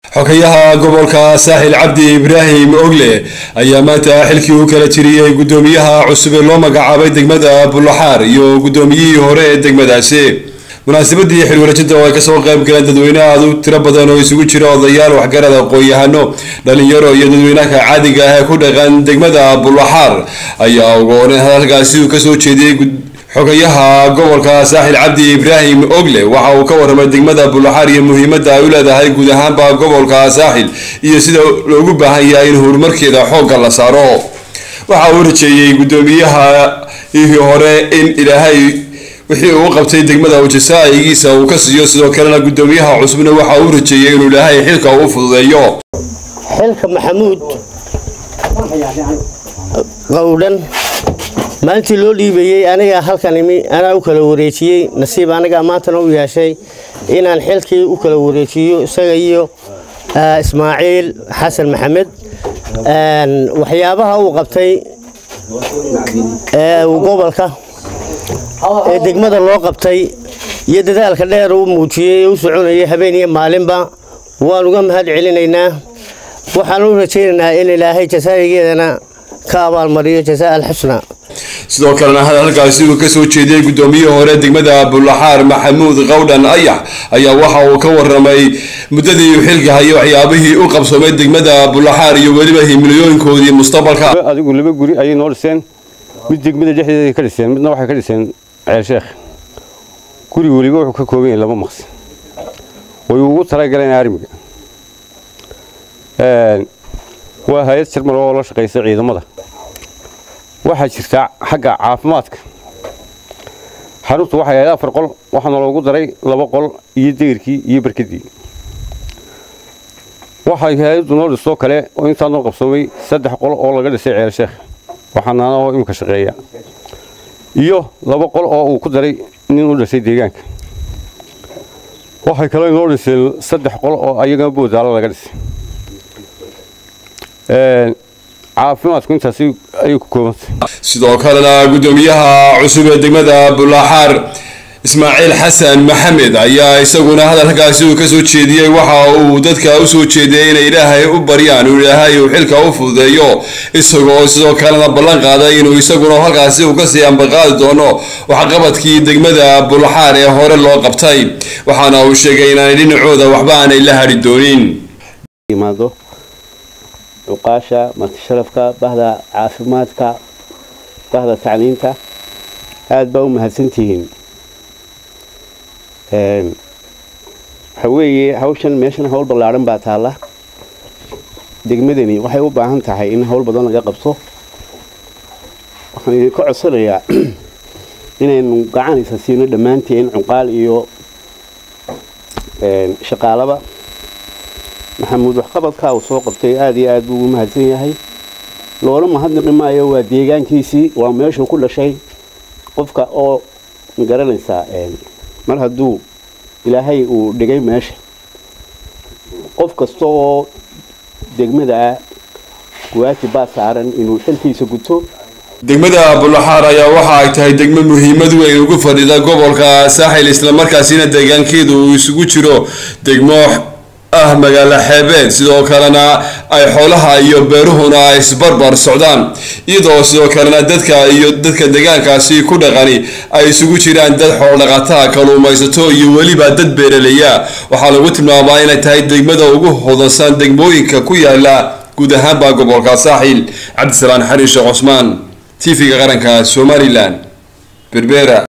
xogayaha gobolka saaxil cabdi ibraahim ogle ayaa maanta xilkii u kala tiriyey guddoomiyaha cusub ee loo magacaabay degmada bulaxaar iyo guddoomiyihii hore ee degmadaasi munaasabadii xilwareejinta oo ay kasoo qayb galeen dadweyne aad u tiro badan oo isugu jira odayaal waxgarad aqoon-yahano dhalinyaro iyo dadweynaha caadiga ah ee ku dhaqan degmada bulaxaar ayaa ugooneen hadalkaasi uu kasoo jeediyey xogayaha gobolka saaxil cabdi ibraahim ogle waxa uu ka warramay degmada bulaxaar iyo muhiimadda ay u leedahay guud ahaanba gobolka saaxil iyo sida loogu baahan yahay in horumarkeeda xoogga la saaro waxa uu rajeeyey guddoomiyahaihii hore in ilaahay wixii uu qabtay degmada ujasaa'igiisa uu ka siiyo sidoo kalena guddoomiyaha cusubna waxa uu rajeeyey inuu ilaahay xilka u fududeeyo xilka maxamuud qowdhan maalintii loo dhiibayey aniga halkan imi anaa u kala wareejiyey nasiib aniga maantana u yeeshay inaan xilkii u kala wareejiyo isaga iyo ismaaciil xasan maxamed waxyaabaha uu qabtay ee gobolka ee degmada loo qabtay iyo dadaalka dheer uu muujiyey ee u soconayay habeen iyo maalinba waan uga mahad celinaynaa waxaan u rajaynaynaa in ilaahay jasaayigeedana ka abaalmariyo jasaa alxusna sidoo kalena hadalkaasi uu kasoo jeediyey guddoomiyihii hore degmada bulaxaar maxamuud qawdhan ayax ayaa waxa uu ka waramay muddadii uu xilka hayay waxyaabihii u qabsoomay degmada bulaxaar iyo weliba himilooyinkoodii mustaqbalka adigu laba guri ayay noo dhiseen mid degmada dhexdeeda ka dhiseen midna waxay ka dhiseen ceel sheekh guri weliba wuxuu ka kooban yahay laba maqsi way ugu talagaleen armiga waa hay-ad jarmal oo la shaqaysa ciidamada waxaa jirtaa xagga caafimaadka xaruntu waxay ahayd afar qol waxaana loogu daray laba qol iyo deyrkii iyo barkadii waxay hay-addu noo dhistoo kale oo intaa noo qabsoomay saddex qol oo laga dhisay ceel sheekh waxaanaana oo imika shaqeeya iyo laba qol oo uu ku daray nin u dhashay deegaanka waxay kaloo noo dhiseen saddex qol oo ayagana boodaalo laga dhisay caafimaadku intaasi ayay ku koobantay sidoo kalena guddoomiyaha cusub ee degmada bulaxaar ismaaciil xasan maxamed ayaa isaguna hadalkaasi uu kasoo jeediyey waxa uu dadka usoo jeediyey inay ilaahay u baryaan uu ilaahay uu xilka u fududeeyo isagoo sidoo kalena ballan qaaday inuu isaguna halkaasi uu kasii ambaqaadi doono waxqabadkii degmada bulaxaar ee hore loo qabtay waxaana uu sheegay inaanay dhinacooda waxba aanay la hadhi doonin cuqaasha martisharafka bahda caafimaadka bahda tacliinta aada baa u mahadsantihiin waxa weeye hawshan meeshan hawl ballaadhan baa taalla degmadani waxay u baahan tahay in hawl badan laga qabto waxaan idinka codsanayaa inaynu gacanaysa siino dhammaanteen cuqaal iyo shaqaalaba maxamuud waxqabadkaa uu soo qabtay aada iyo aad buu ugu mahadsan yahay loola mahadnaqi maayo waa deegaankiisii waa meeshuu ku dhashay qofka oo magaranaysaa mar hadduu ilaahay uu dhigay meesha qof kasta oo degmada ah waajib baa saaran inuu xilkiisa guto degmada bulaxaar ayaa waxa ay tahay degmo muhiimad weyn ugu fadhida gobolka saaxil islamarkaasina deegaankeedu uu isugu jiro degmo ah magaalo xeebeed sidoo kalena ay xoolaha iyo beeruhuna ay isbarbar socdaan iyadoo sidoo kalena dadka iyo dadka deegaankaasi ku dhaqani ay isugu jiraan dad xoolodhaqataa kaluumaysato iyo weliba dad beeraleya waxaa lagu tilmaabaa inay tahay degmada ugu hodansan degmooyinka ku yaala guud ahaanba gobolka saaxil cabdisalaan xariin sheekh cusmaan t v-ga qaranka somalilan berbera